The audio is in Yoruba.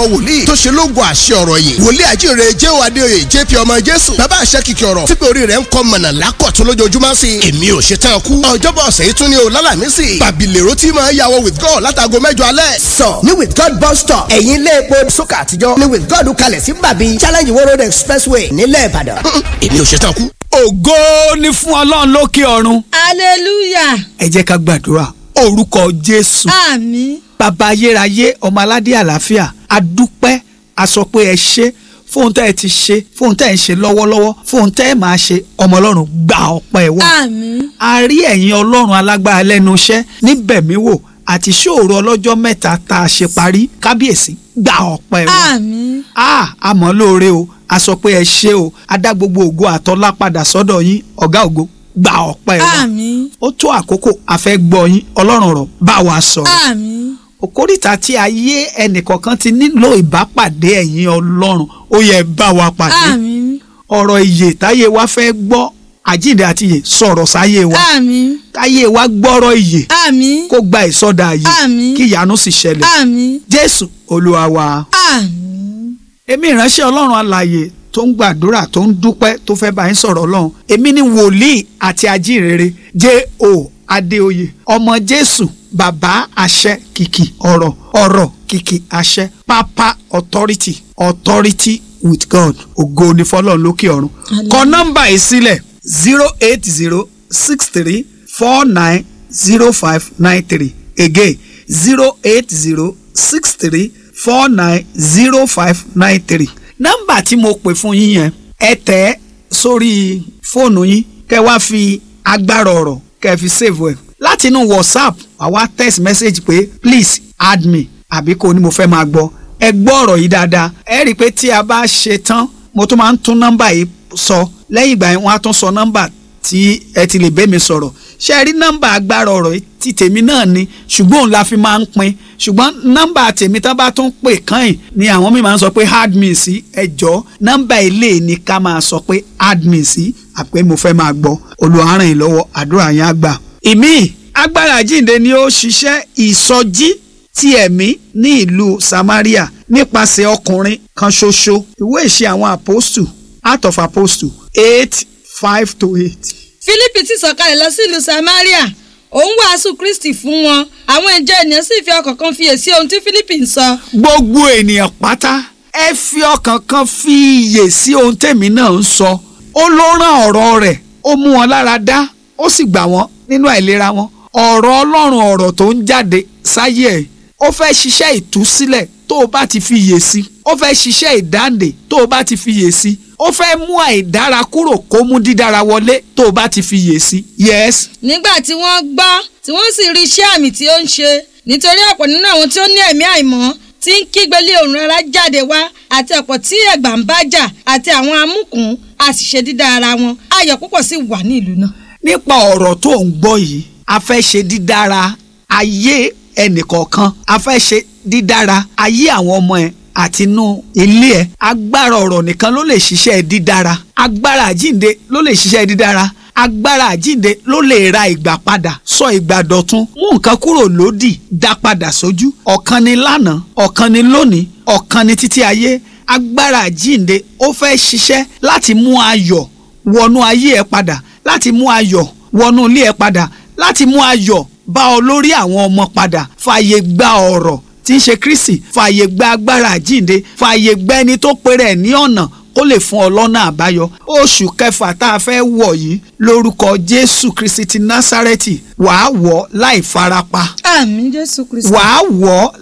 àwọn wòlíì tó ṣe lógo àṣẹ ọ̀rọ̀ yìí wòlíì àjíire jéhò adéoyè jp ọmọ jésù bàbá àṣẹ kìkì ọ̀rọ̀ tí pé orí rẹ̀ ń kọ́ mọ̀nà lákọ̀tún lójoojúmọ́ sí i èmi ò ṣe tán kú ọjọ́bọ̀ ọ̀sẹ̀ yìí tún ní o lálàmísì bàbílẹ̀rọ tí máa yàwọ̀ with god látago mẹ́jọ alẹ́. sọ ní with god bus stop ẹ̀yìn ilé epo sókà àtijọ́ ní with god kalẹ̀ sí bàbí challenge world road expressway nílẹ̀ ìbàdàn. èmi ò ṣe tán kú. ògo ni fún ọlọ́run lókè ọ̀run hallelujah ẹ jẹ́ ká gbàdúrà orúkọ jésù àmín bàbá ayérayé ọmọ aládé àlàáfíà adúpẹ́ a sọ pé ẹ ṣe fóun tẹ́ ẹ ti ṣe fóun tẹ́ ẹ ń ṣe lọ́wọ́lọ́wọ́ fóun tẹ́ ẹ máa ṣe ọmọ ọlọ́run gba ọpẹ́ wa àmín a rí ẹ̀yin ọlọ́run alágbára lẹ́nu iṣẹ́ níbẹ̀ mí wò àti ṣòro ọlọ́jọ́ mẹ́ta tá a ṣe parí kábíyèsí gba ọpẹ́ wa àmín a àmọ́ lóore o a sọ pé ẹ ṣe o a dá gbogbo ògo àtọ́lá padà sọ́dọ̀ yín ọ̀gá ògo gba ọpẹ́ wa àmín ó tó àkókò a fẹ́ gbọ́ yín ọlọ́run ọ̀rọ̀ bá wa sọ̀rọ̀ àmín òkórìtà tí ayé ẹnìkọ̀ọ̀kan ti nílò ìbápàdé ẹ̀yin ọlọ́run ó yẹ bá wa pàdé àmín ọ̀rọ̀ ìyè táyé wa fẹ́ gbọ́ àjíǹde àti ìyè sọ̀rọ̀ sáyé wa àmín táyé wa gbọ́rọ̀ ìyè àmín kó gba ìsọdà àyè Àmín. kí ìyanu sì ṣẹlẹ̀ àmín jésù olúwa wa. àmín èmi ìránṣẹ́ ọlọ́run alààyè tó ń gbàdúrà tó ń dúpẹ́ tó fẹ́ bá yín sọ̀rọ̀ ọlọ́run èmi ni wòlíì àti ajínrere J.O. Adéoyè ọmọ jésù bàbá àṣẹ kìkì ọ̀rọ̀ ọ̀rọ̀ kìkì àṣẹ pápá authority authority with God ògo ni fọlọ́run lókè ọ̀run kọ nọ́mbà yìí sílẹ̀ zero eight zero six three four nine zero five nine three again zero eight zero six three four nine zero five nine three nọ́mbà tí mo pè fún yín yẹn ẹ tẹ̀ ẹ́ sórí fóònù yín kẹ́ wá fi agbára ọ̀rọ̀ kẹ́ fi save ẹ̀ láti inú whatsapp àwa text message pé please add me àbí kò ní mo fẹ́ máa gbọ́ ẹ gbọ́ ọ̀rọ̀ yìí dáadáa ẹ rí i pé tí a bá ṣe tán mo tún máa ń tún nọ́mbà yìí sọ lẹ́yìn ìgbà yẹn wọ́n á tún sọ nọ́mbà tí ẹ ti lè bẹ́ mi sọ̀rọ̀ ṣe rí nọ́mbà agbára ọ̀rọ̀ yìí ti tèmi náà ni ṣùgbọ́n òun la fi máa ń pín ṣùgbọ́n nọ́mbà tèmi tá bá tún pè kàn ni àwọn míì máa ń sọ pé add me sí ẹjọ́ nọ́mbà ilé ni ká máa sọ pé add me sí àpé mo fẹ́ máa gbọ́ olùháràn yìí lọ́wọ́ àdúrà yẹn á gbà. ìmí agbára àjíǹde ni ó ṣiṣẹ́ ìsọjí ti ẹ̀mí ní ìlú Samaria nípasẹ̀ ọkùnrin kan ṣoṣo ìwé ìṣe àwọn apostle Act of Apostle eight five to eight. Fílípì ti sọ̀kalẹ̀ lọ sí ìlú Samaria òun wàásù Kristi fún wọn àwọn ìjọ ènìyàn sì fi ọkàn kan fiyèsí ohun tí Fílípì ń sọ gbogbo ènìyàn pátá ẹ fi ọkàn kan fi iyè sí ohun tèmi náà ń sọ ó ló rán ọ̀rọ̀ rẹ̀ ó mú wọn lára dá ó sì gbà wọ́n nínú àìlera wọn ọ̀rọ̀ Ọlọ́run ọ̀rọ̀ tó ń jáde sáyé ẹ̀ ó fẹ́ ṣiṣẹ́ ìtúsílẹ̀ tó o bá ti fi iyè sí ó fẹ́ ṣiṣẹ́ ìdáǹdè tó o bá ti fi iyè sí ó fẹ́ mú àìdára kúrò kó mú dídára wọlé tó o bá ti fi iyè sí yes nígbà tí wọ́n gbọ́ tí wọ́n sì rí iṣẹ́ àmì tí ó ń ṣe nítorí ọ̀pọ̀ nínú àwọn tí ó ní ẹ̀mí àìmọ́ tí ń kígbe lé òun rárá jáde wá àti ọ̀pọ̀ tí ẹ̀gbà ń bá jà àti àwọn amúkùn a sì ṣe dídá ara wọn ayọ̀ púpọ̀ sì wà ní ìlú náà. nípa ọ̀rọ̀ tó ń gbọ́ yìí a fẹ́ ṣe dídára ayé ẹnìkọ̀ọ̀kan a fẹ́ ṣe dídára ayé àwọn ọmọ ẹ̀ àti inú ilé ẹ̀ agbára ọ̀rọ̀ nìkan ló lè ṣiṣẹ́ dídára agbára àjínde ló lè ṣiṣẹ́ dídára agbára àjínde ló lè ra ìgbà padà sọ ìgbà dọ̀tun mú nǹkan kúrò lódì dá padà sójú ọ̀kan ni lánàá ọ̀kan ni lónìí ọ̀kan ni títí ayé agbára àjínde ó fẹ́ ṣiṣẹ́ láti mú ayọ̀ wọnú ayé ẹ padà láti mú ayọ̀ wọnú ilé ẹ padà láti mú ayọ̀ bá ọ lórí àwọn ọmọ padà fààyè gba ọ̀rọ̀ tí ń ṣe Kristi fààyè gba agbára àjínde fààyè gba ẹni tó péré ẹ̀ ní ọ̀nà kó lè fún ọ lọ́nà àbáyọ oṣù kẹfà tá a fẹ́ wọ̀ yìí lórúkọ Jésù Kristi ti Násárẹ́tì wàá wọ̀ láì farapa àmín Jésù Kristi. wàá wọ̀